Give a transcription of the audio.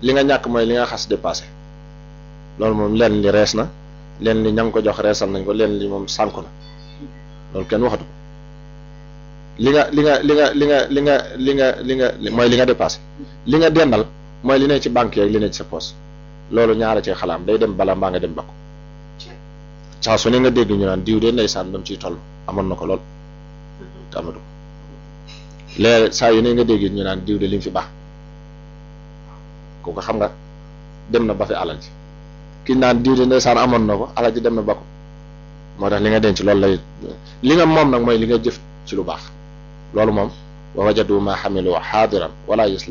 li nga ñàkk mooy li nga xas dépassé loolu moom leen li rees na leen li ña nga ko jox reesal nañ ko leen li moom sànku na loolu kenn waxatu ko li nga li nga li nga li nga li nga li nga li nga mooy li nga dépassé li nga dendal mooy li ne ci banque yeeg li ne ci sa poche loolu ñaara ci xalaam day dem bala mbaa nga dem bakku saa su ne nga dégg ñu naan diw de ndeysaan ba mu ciy toll amoon na ko lool te amatu ko léegi saa yu ne nga dégg ñu naan diw de li mu fi baax kooku xam nga dem na ba fi alal ji ki naan diw de ndeysaan amoon na ko alal ji dem na ba ko moo tax li nga denc loolu lay li nga moom nag mooy li nga jëf ci lu baax loolu moom wa wajadu ma xamilu xaadiran wala yuslam